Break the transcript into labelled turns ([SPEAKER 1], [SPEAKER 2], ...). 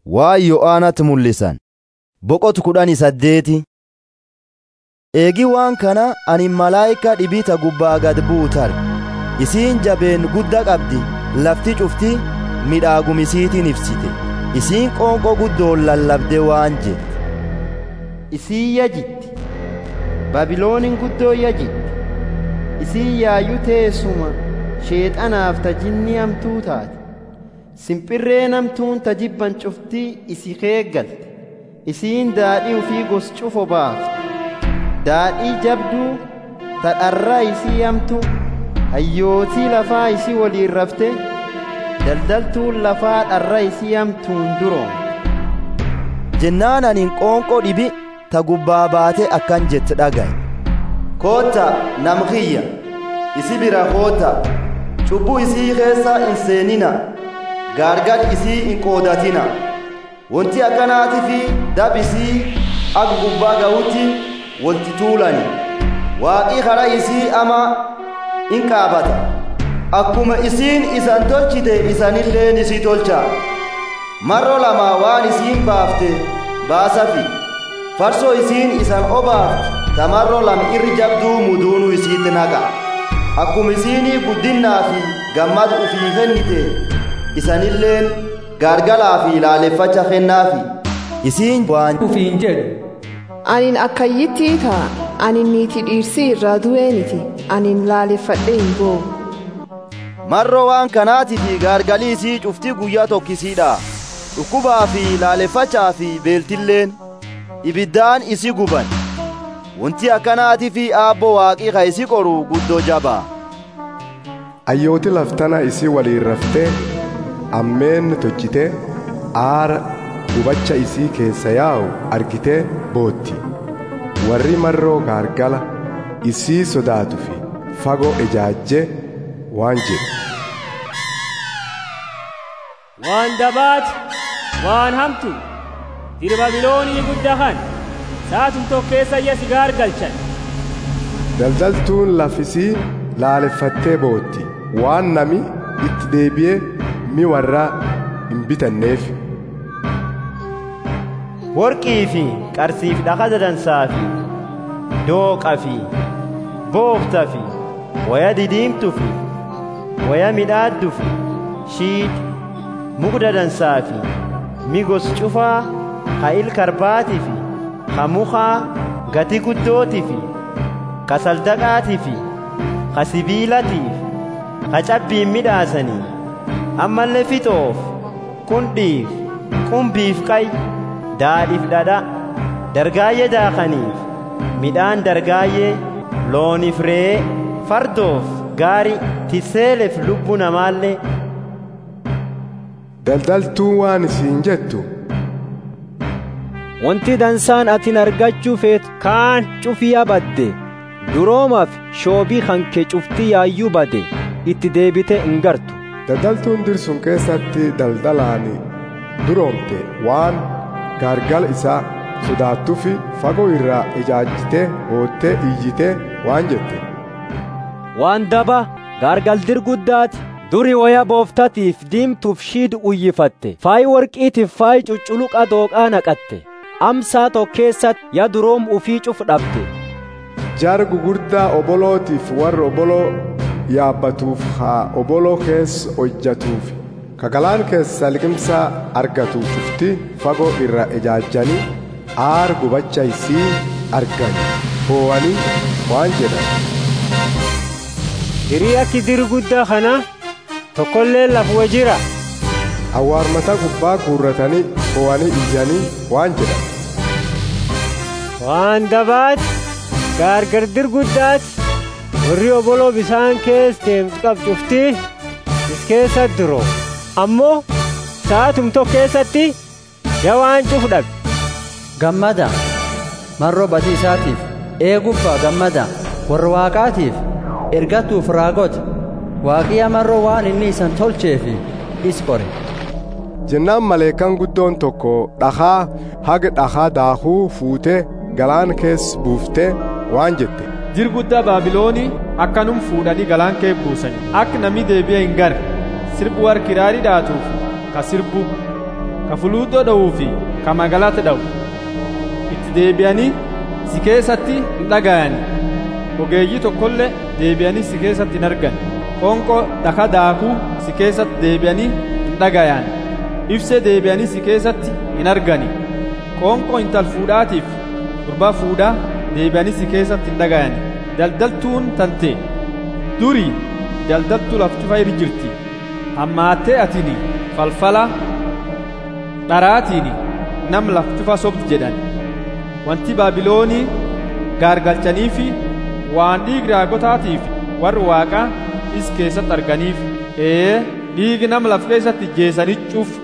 [SPEAKER 1] waa yo'aanatti mul'isan boqotu kudhanii saddeeti eegi waan kana ani malaayika dhibita gubbaa gad buutar isiin jabeen gudda qabdi lafti cufti midhaagumisiitiin ibsite isiin qoonqoo guddoon lallabde waan jette
[SPEAKER 2] isii yajitti babiloonin guddoo yajitti isii yaayyuu teessuma sheexanaaf tajinni hamtuu taate simpirree namtuun tajibban cuftii isi keeggalte isiin daadhii ufii gos cufo baafte daadhii jabduu tadharraa isii hamtu hayyootii lafaa isii waliin rafte daldaltuun lafaa dharra isii hamtuun duroomte
[SPEAKER 1] jennaan anin qoonqoo dhibi ta gubbaa baate akkan jette dhagaye
[SPEAKER 3] kootta nam kiyya isi bira kootta cubbuu isii keessa hin seenina gaargar isii hin qoodatina wanti akkanaati fi dab isii akka gubbaa ga'utti walti tuulani waaqii karaa isii ama in qaabata akkuma isiin isan tolchite isanilleen isii tolcha marro lama waan isiin baafte baasafi farsoo isiin isan obaafte tamarro lam irri jabduu muduunu isiitti naqa akkuma isiinii guddinnaa fi gammad ufii kennite isanilleen gaargalaa fi laaleffacha kennaafi
[SPEAKER 1] isiin waan
[SPEAKER 4] ufiin jedhu
[SPEAKER 5] anin akkayyittii ta'a anin niiti dhiirsii irraa du'eeniti anin laaleffadhe hin boo
[SPEAKER 1] marro waan kanaatii fi gaargalii isii cuftii guyyaa tokkisiidha dhukkubaa fi laaleffachaa fi beeltilleen ibiddaan isi guban wanti akkanaatii fi aabbo waaqii ka isi qoru guddoo jabaa
[SPEAKER 6] ayyooti laftana isii waliin raftee ammeen tolchitee aara gubacha isii keessa yaa'u argitee bootti warri marroo gaargala isii sodaatu fi fagoo ijaajjee waan jedhu
[SPEAKER 7] waan dabaat waan hamtu diri babiloonii guddaa kan saatum tokkeessa iyya si gaargalchan
[SPEAKER 6] daldaltuun lafisii laaleffattee bootti waan nami itti deebi'ee mi warraa hin bitanneef
[SPEAKER 2] worqii fi qarsiif dhaqa dadansaa fi dooqa fi boofta fi waya didiimtu fi waya midhaaddu fi shiit mugda dansaa fi migos cufaa ka ilkarbaati fi ka mukaa gati guddooti fi ka saldaqaati fi ka sibiilatiif ka cabbiin midhaasanii ammallee fixoof qundhiif qumbiif qay daadhiif dhadha dargaayyee daakaniif midhaan dargaayyee looniif re'ee fardoof gaari tiseeleef lubbuu namaallee
[SPEAKER 6] daldaltuun waan isiin jettu
[SPEAKER 8] wanti dansaan atin argachuu feetu kaan cufiyaa badde duroomaaf shoobii hanke cuftii yaayyuu bade itti deebite hin gartu
[SPEAKER 6] daldaltuun dirsun keessatti daldalaan duroomte waan gaargala isaa sodaattufi fagoo irraa ijaajjitee boottee iyyitee waan jette
[SPEAKER 8] waan daba gaargaldir guddaati duri waya booftatiif diimtuuf shiid uyyifatte faayi warqiitiif faayi cucculuqa dooqaa naqatte amsaa tokkeessatti ya duroom ufii cuf dhabde
[SPEAKER 6] jaar gugurdaa obolootiif warra oboloo yaabbatuuf haa oboloo keessa hojjatuuf kagalaan keessa liqimsaa argatu cufti fagoo irra ijaajjanii aar gubacha isii argan boo'anii waan jedhan
[SPEAKER 7] hirii akki diri guddaa kana tokkollee lafuma jira
[SPEAKER 6] awwaarmata gubbaa guurratanii boo'anii iyyanii waan jedhan
[SPEAKER 7] waan dabaati gaargardir guddaati warri oboloo bisaan kees deemtu qabcuftii is keessa duroo ammoo sa'atum tokko keessatti ya waan cuf dhabe
[SPEAKER 4] gammada marroo badii isaatiif eegubbaa gammada warra waaqaatiif ergatuuf raagota waaqiya marroo waan inni isan tolcheefi is qore
[SPEAKER 6] jennaan maleekan guddoon tokko dhakaa haga dhakaa daakuu fuutee galaan kees buuftee waan jette
[SPEAKER 9] jir guddaa baabiloonii akkanum fuudhanii galaan kee buusan akka namni deebi'e hin garre sirbu war kiraarii dhaatuuf ka sirbu ka fuluuxoo dha'uu fi ka magaalata dha'u itti deebi'anii si keessatti hin dhaga'ani ogeeyyii tokkollee deebi'anii si keessatti hin argan qonqoo dhaka daakuu si keessatti deebi'anii hin dhagayan ibsee deebi'anii si keessatti hin argani qonqoo intal fuudhaatiif gurbaa fuudhaa deebi'anii si keessatti hin dhagayani daldaltuun tante durii daldaltuu laftufa iri jirti hammaattee atini falfala dharaatiini nam laftufa sobdi jedhan wanti baabiloonii gaargalchaniifi waan dhiigi raagotaatiif warri waaqaa is keessatti arganiif ee dhiigi nama laf keessatti jeesanii cuuf